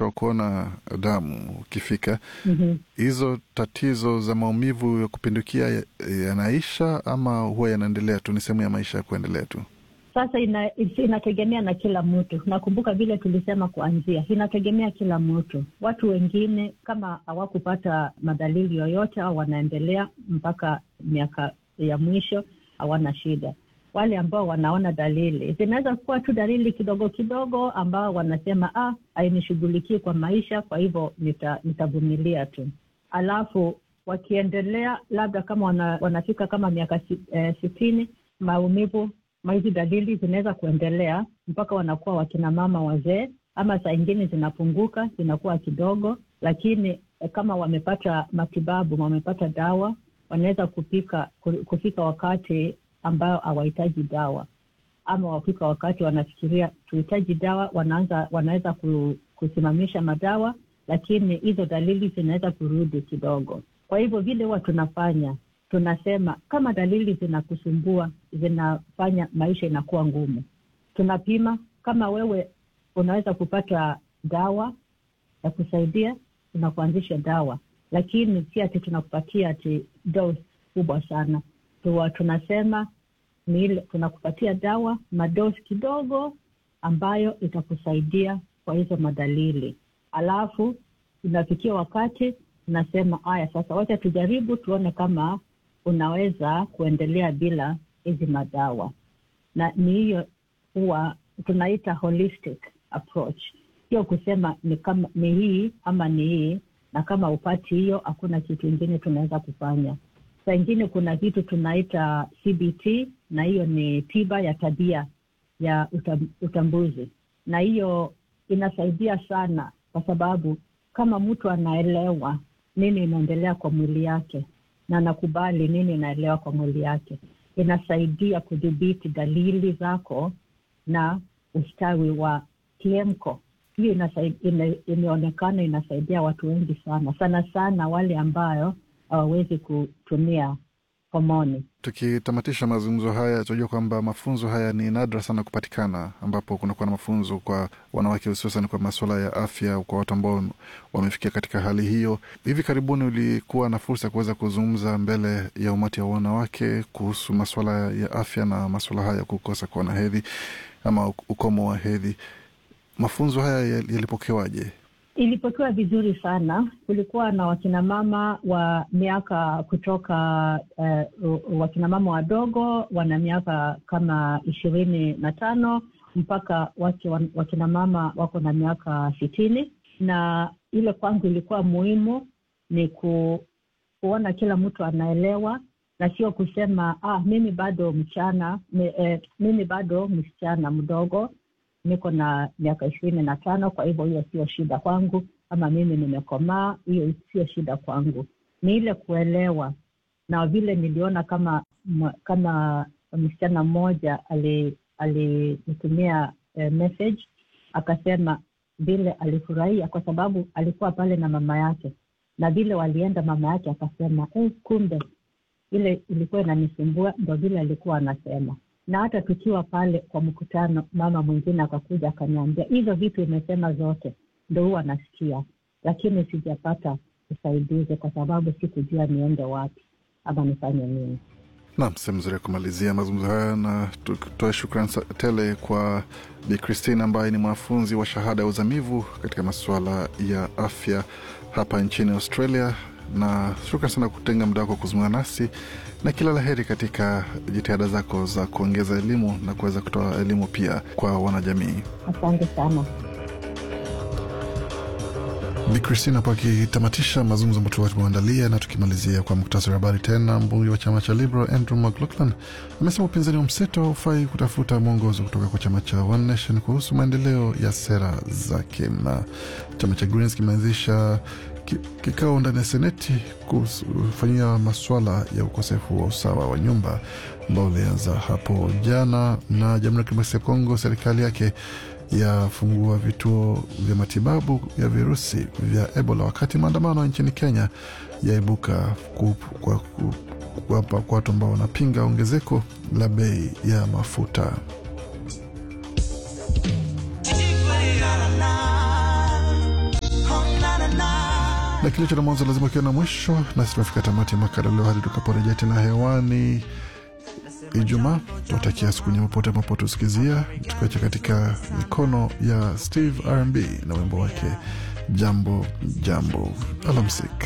wa kuona damu ukifika, Mhm. hizo tatizo za maumivu ya kupindukia ya- yanaisha ama huwa yanaendelea tu? Ni sehemu ya maisha ya kuendelea tu? Sasa ina, inategemea na kila mtu. Nakumbuka vile tulisema kuanzia, inategemea kila mtu. Watu wengine kama hawakupata madalili yoyote au wanaendelea mpaka miaka ya mwisho, hawana shida. Wale ambao wanaona dalili zinaweza kuwa tu dalili kidogo kidogo, ambao wanasema ah, hainishughulikii kwa maisha, kwa hivyo nita- nitavumilia tu. Alafu wakiendelea labda kama wana, wanafika kama miaka si, eh, sitini, maumivu ma hizi dalili zinaweza kuendelea mpaka wanakuwa wakina mama wazee, ama saa ingine zinapunguka zinakuwa kidogo, lakini eh, kama wamepata matibabu, wamepata dawa, wanaweza kupika ku- kufika wakati ambao hawahitaji dawa, ama wafika wakati wanafikiria tuhitaji dawa, wanaanza wanaweza ku, kusimamisha madawa, lakini hizo dalili zinaweza kurudi kidogo. Kwa hivyo vile huwa tunafanya tunasema kama dalili zinakusumbua zinafanya maisha inakuwa ngumu, tunapima. Kama wewe unaweza kupata dawa ya kusaidia, tunakuanzisha dawa, lakini si ati tunakupatia ati dose kubwa sana. Tuwa tunasema ni ile tunakupatia dawa madosi kidogo ambayo itakusaidia kwa hizo madalili, alafu inafikia wakati tunasema haya, sasa wacha tujaribu tuone kama unaweza kuendelea bila hizi madawa, na ni hiyo huwa tunaita holistic approach, sio kusema ni kama ni hii ama ni hii, na kama upati hiyo, hakuna kitu ingine tunaweza kufanya. Saa ingine kuna vitu tunaita CBT, na hiyo ni tiba ya tabia ya utam, utambuzi, na hiyo inasaidia sana, kwa sababu kama mtu anaelewa nini inaendelea kwa mwili yake na anakubali nini inaelewa kwa mwili yake, inasaidia kudhibiti dalili zako na ustawi wa kiemko. Hiyo inasai- ime- imeonekana inasaidia watu wengi sana sana sana wale ambayo hawawezi kutumia homoni. Tukitamatisha mazungumzo haya, tunajua kwamba mafunzo haya ni nadra sana kupatikana, ambapo kunakuwa na mafunzo kwa wanawake, hususan kwa masuala ya afya, kwa watu ambao wamefikia katika hali hiyo. Hivi karibuni ulikuwa na fursa ya kuweza kuzungumza mbele ya umati wa wanawake kuhusu masuala ya afya na masuala haya ya kukosa kuona hedhi ama ukomo wa hedhi. Mafunzo haya yal- yalipokewaje? Ilipokewa vizuri sana. Kulikuwa na wakinamama wa miaka kutoka uh, wakinamama wadogo wana miaka kama ishirini na tano mpaka wake wan- wakinamama wako na miaka sitini, na ile kwangu ilikuwa muhimu ni ku, kuona kila mtu anaelewa na sio kusema ah, mimi bado mchana mi, eh, mimi bado msichana mdogo niko na miaka ishirini na tano kwa hivyo hiyo sio shida kwangu, ama mimi nimekomaa, hiyo sio shida kwangu. Ni ile kuelewa, na vile niliona kama m- kama msichana mmoja ali- alinitumia eh, message akasema vile alifurahia kwa sababu alikuwa pale na mama yake, na vile walienda, mama yake akasema eh, kumbe ile ilikuwa inanisumbua, ndo vile alikuwa anasema na hata tukiwa pale kwa mkutano, mama mwingine akakuja akaniambia hizo vitu imesema zote, ndo huwa nasikia, lakini sijapata usaidizi kwa sababu sikujua niende wapi ama nifanye nini. Naam, sehemu nzuri ya kumalizia mazungumzo haya, na tutoe shukran sa- tele kwa Bi Christine ambaye ni mwanafunzi wa shahada ya uzamivu katika masuala ya afya hapa nchini Australia, na shukran sana kutenga muda wako kuzungumza nasi, na kila la heri katika jitihada zako za kuongeza elimu na kuweza kutoa elimu pia kwa wanajamii. Asante sana. Bi Christine hapo akitamatisha mazungumzo ambayo tulikuwa tumeandalia, na tukimalizia kwa muktasari wa habari tena. Mbunge wa chama cha Liberal Andrew McLaughlin amesema upinzani wa mseto haufai kutafuta mwongozo kutoka kwa chama cha One Nation kuhusu maendeleo ya sera zake, na chama cha Greens kimeanzisha ki- kikao ndani ya seneti kufanyia maswala ya ukosefu wa usawa wa nyumba ambao ulianza hapo jana. Na Jamhuri ya Kidemokrasia ya Kongo, serikali yake yafungua vituo vya matibabu ya virusi vya Ebola, wakati maandamano nchini Kenya yaibuka ku- kwa ku- kuwapa kwa watu ambao wanapinga ongezeko la bei ya mafuta. na kilicho na mwanzo lazima kiwa na mwisho. Nasi tunafika tamati ya makala leo hadi tukaporejea tena hewani Ijumaa. Tunatakia siku nyema pote ambapo tusikizia, tukiacha katika mikono ya Steve RnB na wimbo wake jambo jambo. Alamsik.